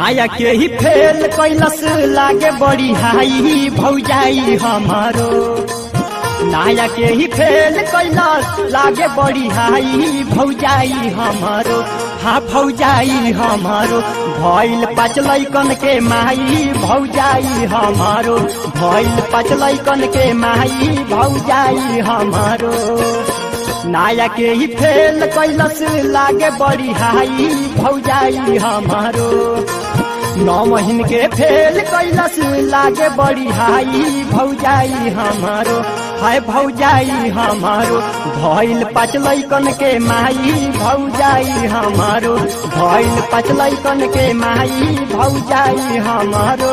नाया के ही फेल कैलस लागे बड़ी हाई भौजाई हमारो नाया के ही फेल कैलस लागे बड़ी हाई भौजाई हमारो हाँ भौजाई हमारो भइल पाँच लैकन के माई भौजाई हमारो भइल पाँच लैकन के माई भौजाई हमारो नाया के ही फेल कैलस लागे बड़ी हाई भौजाई हमारो नौ महीन के फेल कैलस लागे बड़ी हाई भौजाई हमारो हाय भौजाई हमारो भइल पाँच लैकन के माई भौजाई हमारो भइल पाँच लैकन के माई भौजाई हमारो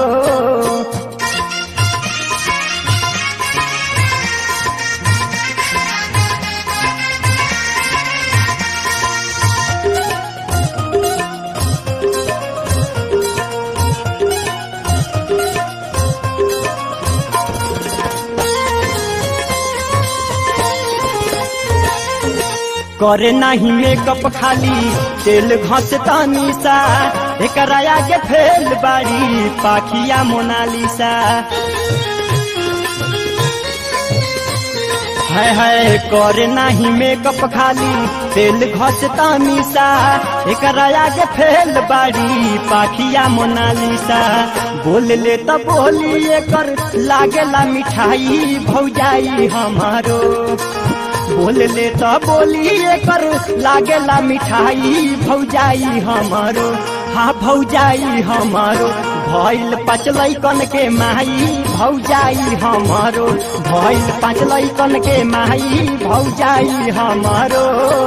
करे नाही मेकअप खाली तेल घस तनीसा एकरा आगे फेल बाड़ी पाखिया मोनालिसा है है करे नाही मेकअप खाली तेल घस तनीसा एकरा आगे फेल बाड़ी पाखिया मोनालिसा बोल ले त बोली एकर लागेला मिठाई भौजाई हमारो बोल ले त बोली एकर लागेला मिठाई भौजाई हमारो हाँ भौजाई हमारो भइल पाँच लैकन के माई भौजाई हमारो भइल पाँच लैकन के माई भौजाई हमारो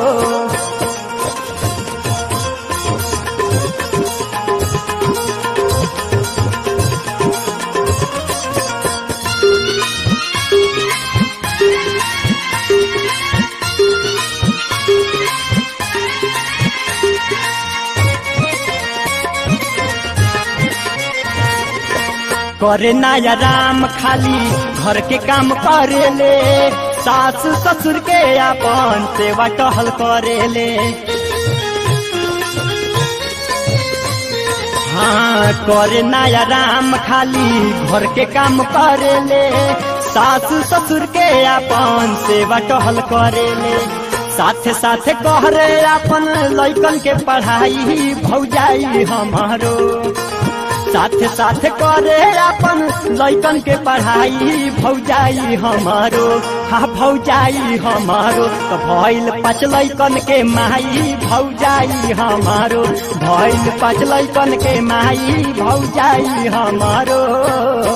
करे नाया राम खाली घर के काम करेले सास ससुर के अपन सेवा टहल करेले हाँ करे नाया राम खाली घर के काम करेले सास ससुर के अपन सेवा टहल करेले साथे साथे कहरे अपन लैकन के पढ़ाई भौजाई हमारो साथे साथे करे अपन लैकन के पढ़ाई भौजाई हमारो हाँ भौजाई हमारो तो भइल पाँच लैकन के माई भौजाई हमारो भइल पाँच लैकन के माई भौजाई हमारो